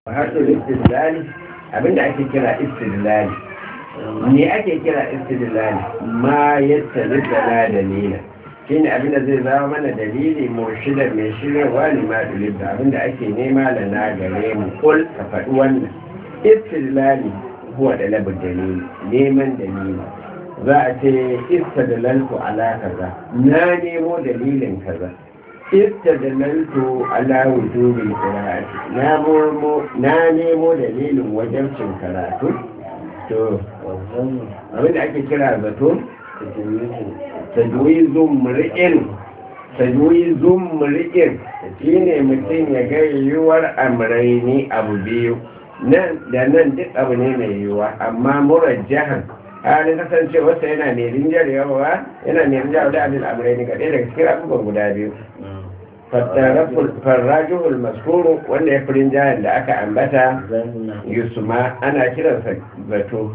hasul istidlali abinda ake kira istidlali ne ake kira istidlali ma yadda da dalila shine abinda zai zama mana dalili murshidar mai shirarwa ne ma dalilta abinda ake nema da na gare mu kul ka faɗi wannan istidlali huwa da labar dalili neman dalili za a ce istadlaltu ala kaza na nemo dalilin kaza istadlaltu ala wujubil qira'ati na nemo na nemo dalilin wajibcin karatu to abinda ake kira zato tajwizun mur'in tajwizun mur'in shine mutum ya ga yiwuwar amraini abu biyu nan da nan duk abu ne mai yiwuwa amma murajjahan halin kasancewarsa yana mai rinjar yawa yana mai rinjar da abin amurai ne kaɗai daga cikin abubuwan guda biyu farrajihul maskuru wanda ya fi rinjayar da aka ambata yusuma ana kiransa zato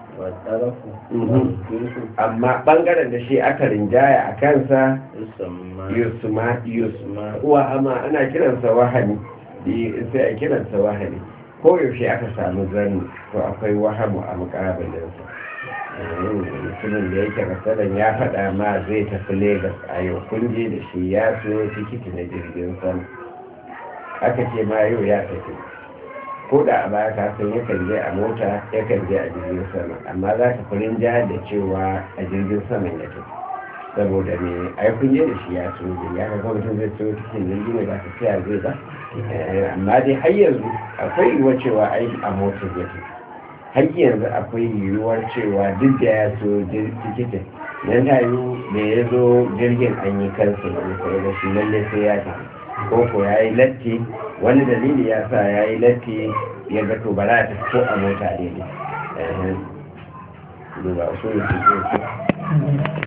amma ɓangaren da shi aka rinjaya a kansa yusuma yusuma wahama ana kiransa wahani sai a kiransa wahani koyaushe aka samu zanni to akwai wahamu a mukabilinsa mutumin da yake rasadan ya faɗa ma zai tafi Legas a yau kun je da shi ya so tikiti na jirgin sama aka ce ma yau ya tafi ko da a baya ka san yakan je a mota yakan je a jirgin sama amma za ka furin jihar da cewa a jirgin sama ya tafi saboda me ai kun je da shi ya so ya ga mutum zai so tikitin jirgin ne ba ta tsaya zai ba amma dai har yanzu akwai yiwuwa cewa ai a motar ya tafi har yanzu akwai yiwuwar cewa duk da ya so tikitin nan ta yi da ya zo jirgin an yi kansa da sai da shi lalle sai ya tafi ko ko ya yi latti wani dalili ya sa ya yi latti ya ga to ba za ta ko a mota daidai duba usulun